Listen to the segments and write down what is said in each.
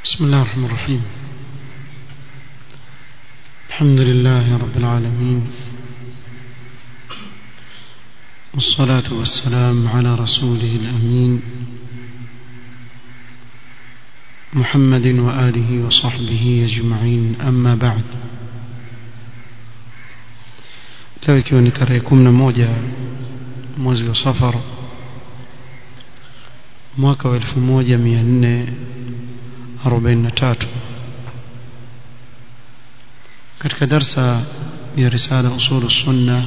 بسم الله الرحمن الرحيم الحمد لله رب العالمين والصلاة والسلام على رسوله الأمين محمد وآله وصحبه أجمعين أما بعد leo ikiwa ni tarehe kumi na moja mwezi wa safar mwaka wa elfu moja mia nne arobaini na tatu katika darsa ya risala usulu sunna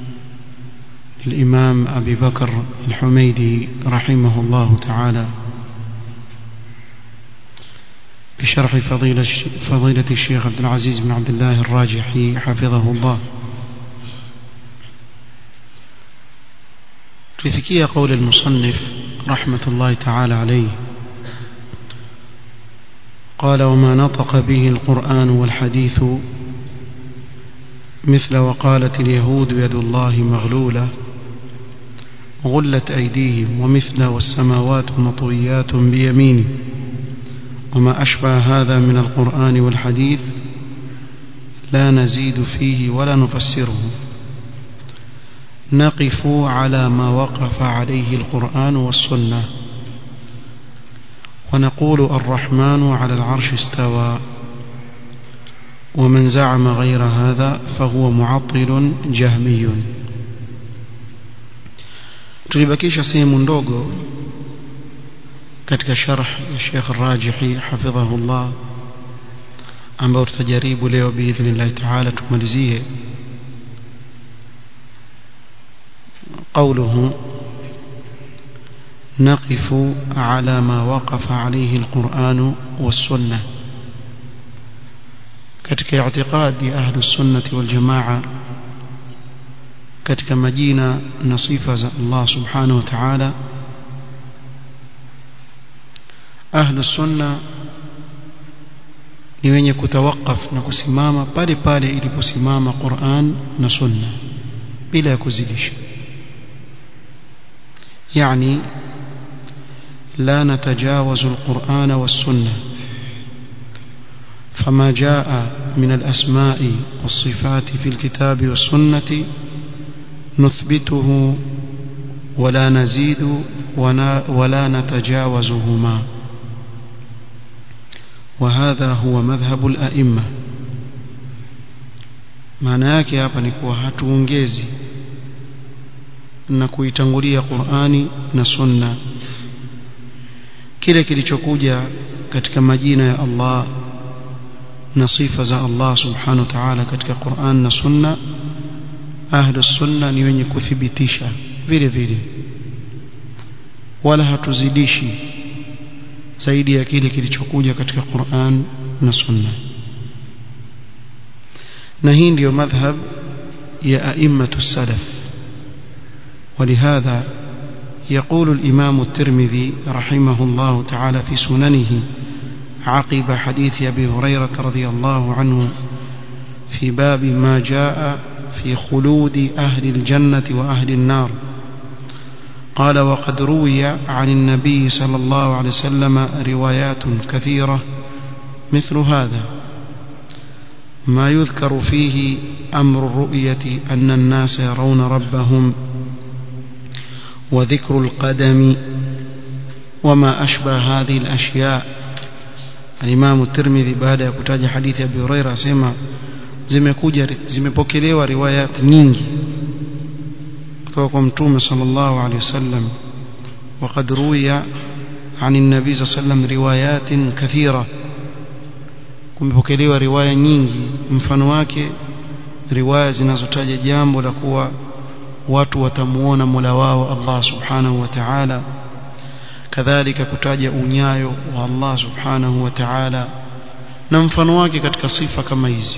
للإمام أبي بكر الحميدي رحمه الله تعالى بشرح فضيلة, فضيلة الشيخ عبد العزيز بن عبد الله الراجحي حفظه الله تفكي قول المصنف رحمة الله تعالى عليه قال وما نطق به القرآن والحديث مثل وقالت اليهود يد الله مغلولة غلت أيديهم ومثل والسماوات مطويات بيمينه وما أشبه هذا من القرآن والحديث لا نزيد فيه ولا نفسره نقف على ما وقف عليه القرآن والسنة ونقول الرحمن على العرش استوى ومن زعم غير هذا فهو معطل جهمي tulibakisha sehemu ndogo katika sharh ya Sheikh Rajihi hafidhahullah ambao tutajaribu leo biidhnillah taala tumalizie قوله نقف على ما وقف عليه القرآن والسنة katika i'tiqadi ahlu sunnati wal jamaa katika majina na sifa za Allah subhanahu wa ta'ala ahlu sunna ni wenye kutawakaf na kusimama pale pale iliposimama Qur'an na sunna bila ya kuzidisha يعني لا نتجاوز القرآن والسنة فما جاء من الأسماء والصفات في الكتاب والسنة نثبته ولا نزيد ولا نتجاوزهما وهذا هو مذهب الأئمة maana yake hapa ni kuwa hatuongezi na kuitangulia Qur'ani na Sunna kile kilichokuja katika majina ya Allah na sifa za Allah subhanahu wa ta'ala katika Qur'an na Sunna ahlu sunna ni wenye kuthibitisha vile vile wala hatuzidishi zaidi ya kile kilichokuja katika Qur'an na Sunna na hii ndiyo madhhab ya a'immatu salaf ولهذا يقول الإمام الترمذي رحمه الله تعالى في سننه عقب حديث أبي هريرة رضي الله عنه في باب ما جاء في خلود أهل الجنة وأهل النار قال وقد روي عن النبي صلى الله عليه وسلم روايات كثيرة مثل هذا ما يذكر فيه أمر الرؤية أن الناس يرون ربهم وذكر القدم وما أشبه هذه الأشياء الإمام الترمذي بعد يكتاج حديث أبي هريرة سيما zimekuja zimepokelewa riwayat nyingi kutoka kwa mtume sallallahu alaihi wasallam وقد روي عن النبي صلى الله عليه وسلم روايات كثيرة kumepokelewa riwaya nyingi mfano wake riwaya zinazotaja jambo la kuwa watu watamuona Mola wao Allah Subhanahu wa Ta'ala kadhalika kutaja unyayo wa Allah Subhanahu wa Ta'ala na mfano wake katika sifa kama hizi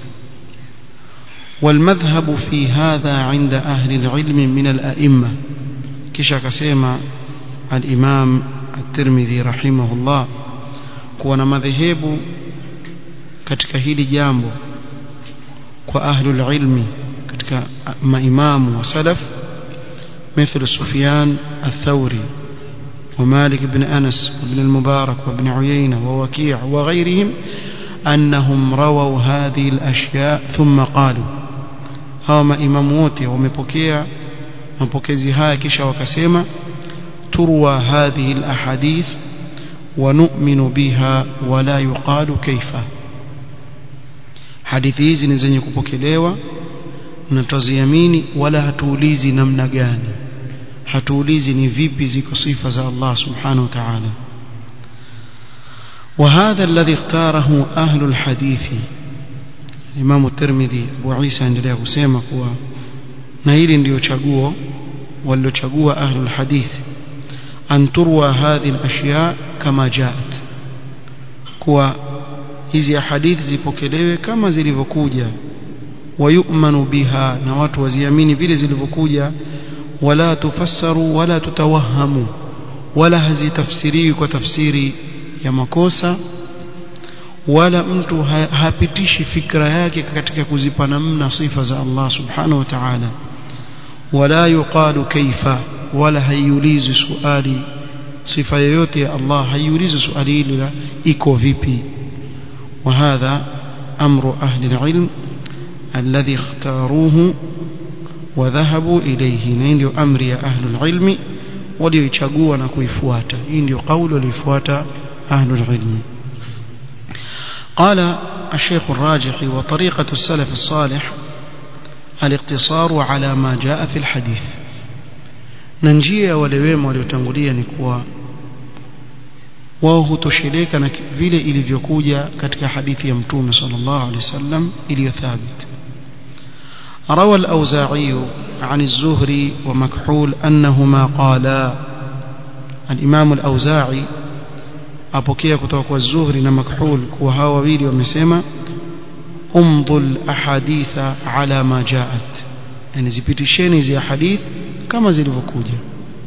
والمذهب في هذا عند أهل العلم من الأئمة كشا كسيما الإمام الترمذي رحمه الله كون مذهب katika hili jambo kwa ahlul ilmi katika maimamu wa salaf مثل سفيان الثوري ومالك بن أنس وابن المبارك وابن عيينة ووكيع وغيرهم أنهم رووا هذه الأشياء ثم قالوا هما إمام wote wamepokea mapokezi haya kisha wakasema turwa hadhihi alahadith wa nu'minu biha wa la yuqalu kaifa hadithi hizi ni zenye kupokelewa na tuziamini wala hatuulizi namna gani hatuulizi ni vipi ziko sifa za Allah subhanahu wa ta'ala وهذا الذي اختاره أهل الحديث الإمام الترمذي أبو عيسى endelea kusema kuwa na hili ndio chaguo walilochagua أهل الحديث أن تروى هذه الأشياء كما جاءت kuwa hizi hadithi zipokelewe kama zilivyokuja wayumanu biha na watu waziamini vile zilivyokuja wala tufassaru wala tutawahamu wala hazitafsiriwi kwa tafsiri ya makosa wala mtu ha, hapitishi fikra yake katika kuzipa namna sifa za Allah subhanahu wa ta'ala wala yuqalu kaifa wala haiulizi swali sifa yoyote ya Allah haiulizi swali hili la iko vipi وهذا أمر أهل العلم الذي اختاروه وذهبوا إليه نين أمر يا أهل العلم وليشقوا نكويفوات إن قول ليفوات أهل العلم قال الشيخ الراجح وطريقة السلف الصالح الاقتصار على ما جاء في الحديث ننجيا ولويم وليتنغليا نكوا wao hutosheleka na vile ilivyokuja katika hadithi ya mtume sallallahu alaihi wasallam iliyothabit روى الأوزاعي عن الزهري ومكحول أنهما قالا الإمام الأوزاعي أبوكي كتوك الزهري ومكحول وهاو ويلي ومسيما امضوا الأحاديث على ما جاءت يعني زبتشيني زي حديث كما زي الفكوجة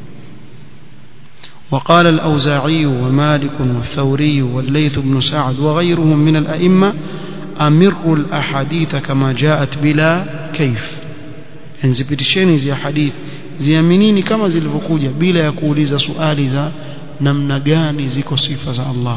وقال الأوزاعي ومالك والثوري والليث بن سعد وغيرهم من الأئمة أمروا الأحاديث كما جاءت بلا كيف يعني زبتشيني زي حديث ziaminini kama zilivyokuja bila ya kuuliza swali za namna gani ziko sifa za Allah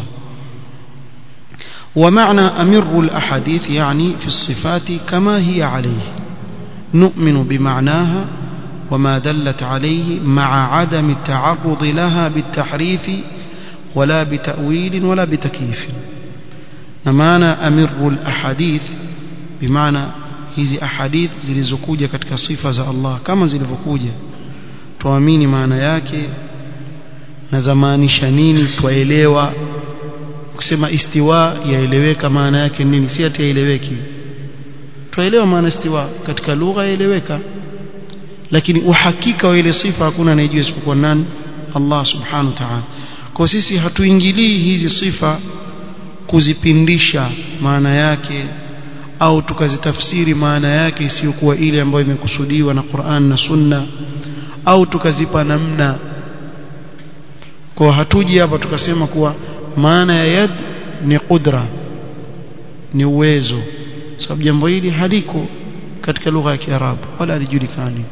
ومعنى أمر الأحاديث يعني في الصفات كما هي عليه نؤمن بمعناها وما دلت عليه مع عدم التعرض لها بالتحريف ولا بتأويل ولا بتكييف نمانا أمر الأحاديث بمعنى hizi ahadith zilizokuja katika sifa za Allah kama zilivyokuja tuamini maana yake na zamaanisha nini twaelewa kusema istiwa yaeleweka maana yake nini si ati yaeleweki twaelewa maana istiwa katika lugha yaeleweka lakini uhakika wa ile sifa hakuna anayejua isipokuwa nani Allah subhanahu wa ta'ala kwa sisi hatuingilii hizi sifa kuzipindisha maana yake au tukazitafsiri maana yake isiyokuwa ile ambayo imekusudiwa na Qur'an na Sunna au tukazipa namna kwa hatuji hapa tukasema kuwa maana ya yad ni qudra ni uwezo sababu jambo hili haliko katika lugha ya Kiarabu wala halijulikani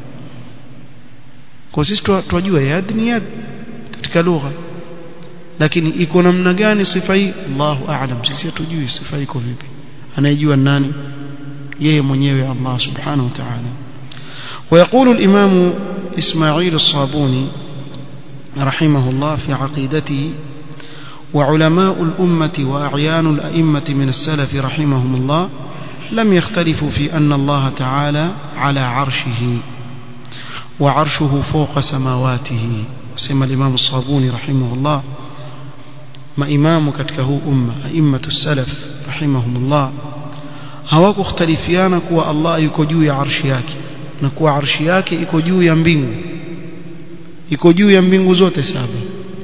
kwa sisi twajua yad ni yad katika lugha lakini iko namna gani sifa hii Allahu a'lam sisi hatujui sifa iko vipi anayejua nani yeye mwenyewe Allah subhanahu wa ta'ala ويقول الإمام إسماعيل الصابوني رحمه الله في عقيدته وعلماء الأمة وأعيان الأئمة من السلف رحمهم الله لم يختلفوا في أن الله تعالى على عرشه وعرشه فوق سماواته سمى الإمام الصابوني رحمه الله ما إمام كتكه أمة أئمة السلف رحمهم الله hawakukhtalifiana kuwa Allah yuko juu ya arshi yake na kuwa arshi yake iko juu ya mbingu iko juu ya mbingu zote saba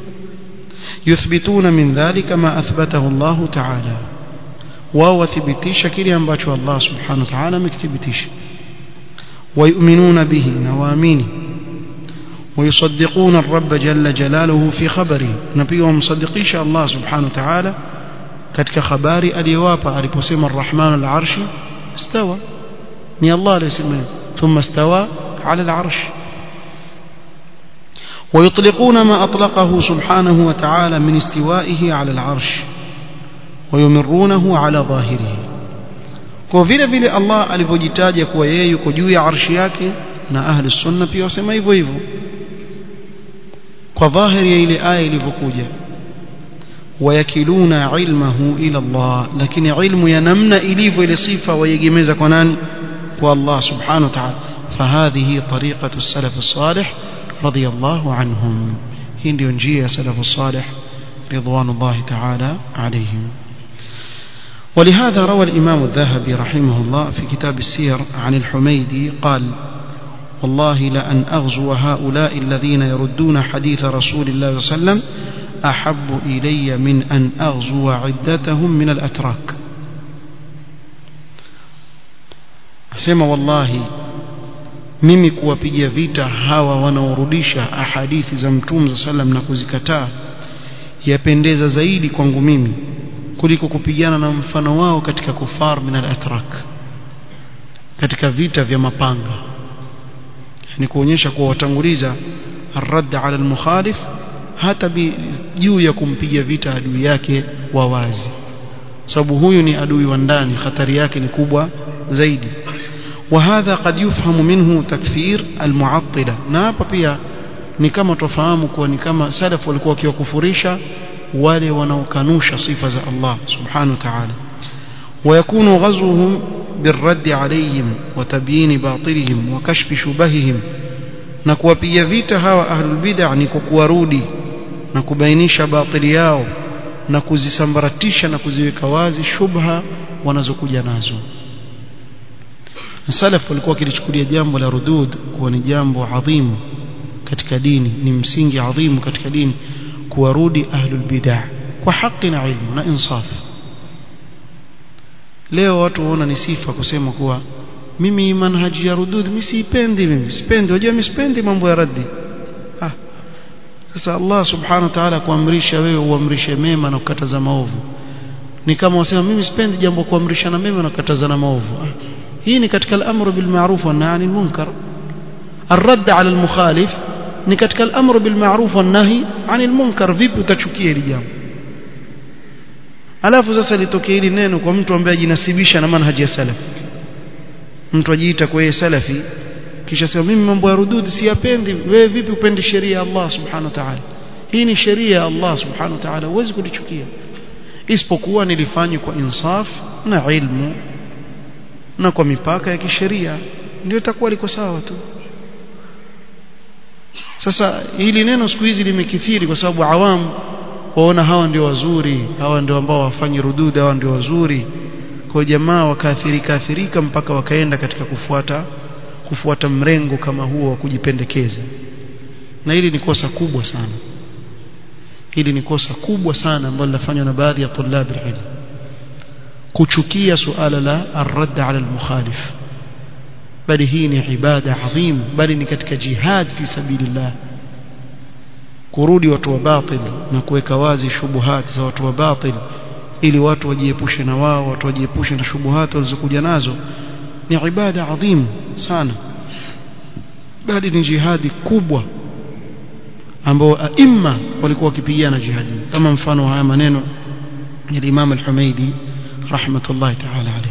yuthbituna min dhalika ma athbatahu Allah ta'ala wao wathibitisha kile ambacho Allah subhanahu wa ta'ala amekithibitisha ويؤمنون به نوامين ويصدقون الرب جل جلاله في خبره نبيهم مصدقيش الله سبحانه وتعالى katika habari aliyowapa aliposema arrahman alarshi istawa ni Allah aliyesema thumma istawa ala alarsh ويطلقون ما أطلقه سبحانه وتعالى من استوائه على العرش ويمرونه على ظاهره kwa vile vile Allah alivyojitaja kuwa yeye yuko juu ya arshi yake na ahli sunna pia wasema hivyo hivyo kwa dhahiri ya ile aya ilivyokuja wayakiluna ilmahu ila Allah lakini ilmu ya namna ilivyo ile sifa waiegemeza kwa nani kwa Allah subhanahu wa ta'ala فهذه طريقة السلف الصالح رضي الله عنهم هي ndio njia ya salafu salih رضوان الله تعالى عليهم ولهذا روى الإمام الذهبي رحمه الله في كتاب السير عن الحميدي قال والله لأن أغزو هؤلاء الذين يردون حديث رسول الله صلى الله عليه وسلم أحب إلي من أن أغزو عدتهم من الأتراك أسمى والله mimi kuwapigia vita hawa wanaorudisha ahadithi za mtume za sallam na kuzikataa yapendeza zaidi kwangu mimi kuliko kupigana na mfano wao katika kufar min al-atrak katika vita vya mapanga ni kuonyesha kuwa watanguliza arradd ala al-mukhalif hata juu ya kumpiga vita adui yake wa wazi sababu huyu ni adui wa ndani hatari yake ni kubwa zaidi وهذا قد يفهم منه تكفير المعطلة na hapa pia ni kama tofahamu kuwa ni kama salaf walikuwa wakiwakufurisha wale wanaokanusha sifa za Allah subhanahu wa ta'ala ويكون غزوهم بالرد عليهم وتبيين باطلهم وكشف شبههم na kuwapiga vita hawa ahlul bid'ah ni kuwarudi na kubainisha batili yao na kuzisambaratisha na kuziweka wazi shubha wanazokuja nazo salaf walikuwa wakilichukulia jambo la rudud kuwa ni jambo adhimu katika dini ni msingi adhimu katika dini kuwarudi ahlul bid'ah kwa haki na ilmu na insaf leo watu waona ni sifa kusema kuwa mimi manhaji ya rudud mimi siipendi mimi sipendi unajua mimi sipendi mambo ya raddi ah sasa Allah subhanahu wa ta'ala kuamrisha wewe uamrishe mema na kukataza maovu ni kama wasema mimi sipendi jambo kuamrishana mema na kukatazana maovu ah hii ni katika al-amru bil ma'ruf wa nahy anil munkar الرد على المخالف ni katika al-amru bil ma'ruf wa nahy anil munkar vipi utachukia hili jambo alafu sasa litokee hili neno kwa mtu ambaye ajinasibisha na manhaji ya salaf mtu ajiita kwa yeye salafi kisha sema mimi mambo ya rududi siyapendi wewe vipi upendi sheria ya Allah subhanahu wa ta'ala hii ni sheria ya Allah subhanahu wa ta'ala huwezi kulichukia isipokuwa nilifanywa kwa insaf na ilmu na kwa mipaka ya kisheria ndio itakuwa liko sawa tu sasa hili neno siku hizi limekithiri kwa sababu awamu waona hawa ndio wazuri hawa ndio ambao wafanyi rudud hawa ndio wazuri kwa jamaa wakaathirika athirika mpaka wakaenda katika kufuata kufuata mrengo kama huo wa kujipendekeza na hili ni kosa kubwa sana hili ni kosa kubwa sana ambalo linafanywa na baadhi ya tulab ilm kuchukia suala la ar-radd ala al-mukhalif bali hii ni ibada adhim bali ni katika jihad fi sabilillah kurudi watu wa batil na kuweka wazi shubuhat za watu wa batil ili watu wajiepushe na wao watu wajiepushe na shubuhat walizokuja nazo ni ibada adhim sana bali ni jihadi kubwa ambao aima walikuwa wakipigana jihadi kama mfano haya maneno ya Imam al-Humaidi rahmatullahi ta'ala alayhi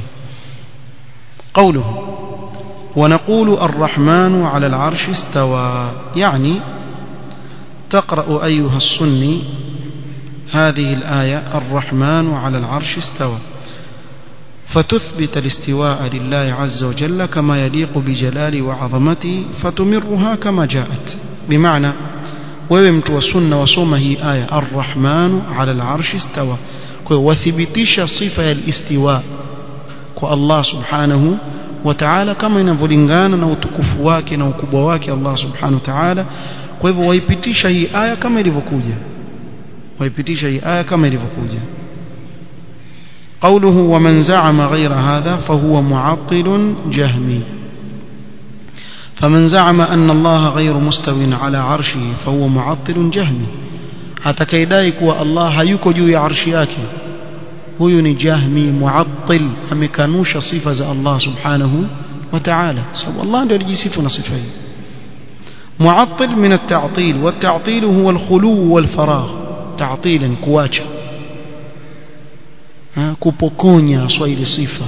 قوله ونقول الرحمن على العرش استوى يعني تقرأ أيها السني هذه الآية الرحمن على العرش استوى فتثبت الاستواء لله عز وجل كما يليق بجلاله وعظمته فتمرها كما جاءت بمعنى ويمت وسنة وصوم هي آية الرحمن على العرش استوى وثبتش صفة الاستواء الله سبحانه وتعالى كما ينفلنغانا na utukufu wake na ukubwa wake Allah subhanahu wa ta'ala kwa hivyo waipitisha hii aya kama ilivyokuja waipitisha hii aya kama ilivyokuja قوله ومن زعم غير هذا فهو معطل جهمي فمن زعم أن الله غير مستو على عرشه فهو معطل جهمي atakaidai kuwa Allah hayuko juu ya arshi yake huyu ni jahmi muattil amekanusha sifa za Allah subhanahu wa ta'ala sababu Allah ndiye alijisifu na sifa hii معطل من التعطيل والتعطيل هو الخلو والفراغ تعطيلا كواcha kupokonya swahili sifa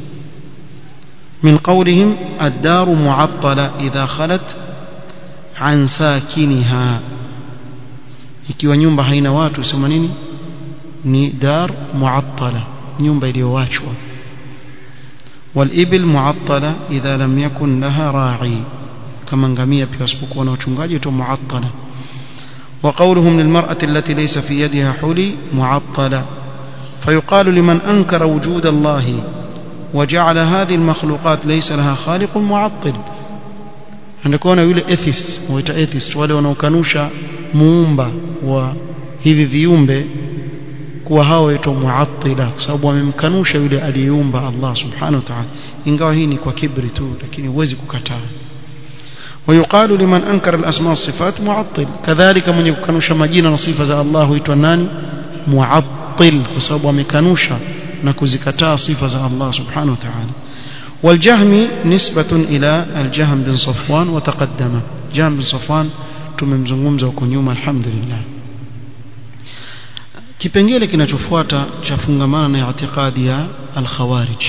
من قولهم الدار معطلة إذا خلت عن ساكنها ikiwa nyumba haina watu sema nini ni dar muattala nyumba iliyowachwa walibil muattala idha lam yakun laha ra'i kama ngamia pia wasipokuwa na wachungaji tu muattala وقولهم للمرأة التي ليس في يدها حلي معطلة فيقال لمن أنكر وجود الله وجعل هذه المخلوقات ليس لها خالق معطل anakuona yule atheist waita atheist wale wanaokanusha muumba wa hivi viumbe kuwa hao waitwa muattila kwa sababu wamemkanusha yule aliyeumba Allah subhanahu wa ta'ala ingawa hii ni kwa kibri tu lakini huwezi kukataa ويقال لمن أنكر الأسماء والصفات معطل كذلك من يكنوش مجينا صفة الله huitwa nani muattil kwa sababu amekanusha na kuzikataa sifa za Allah subhanahu wa ta'ala والجهم نسبة إلى الجهم بن صفوان وتقدم جهم بن صفوان tumemzungumza huko nyuma alhamdulillah kipengele kinachofuata chafungamana na itikadi ya al-khawarij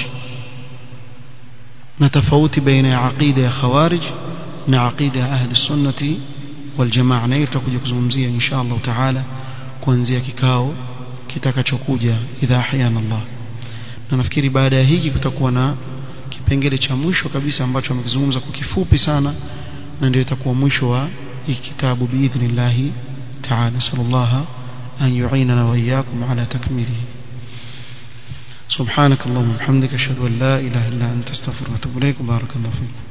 na tofauti baina ya aqida ya khawarij na aqida ya ahli sunnati wal jamaa na hiyo tutakuja kuzungumzia insha Allah taala kuanzia kikao kitakachokuja idha ahyana Allah na nafikiri baada ya hiki kutakuwa na kipengele cha mwisho kabisa ambacho amekizungumza kwa kifupi sana na ndio itakuwa mwisho wa hiki kitabu biidhnillah taala sallallahu an yu'inana wa iyyakum ala takmilihi سبحانك اللهم وبحمدك اشهد ان لا اله الا انت استغفرك واتوب اليك بارك الله فيك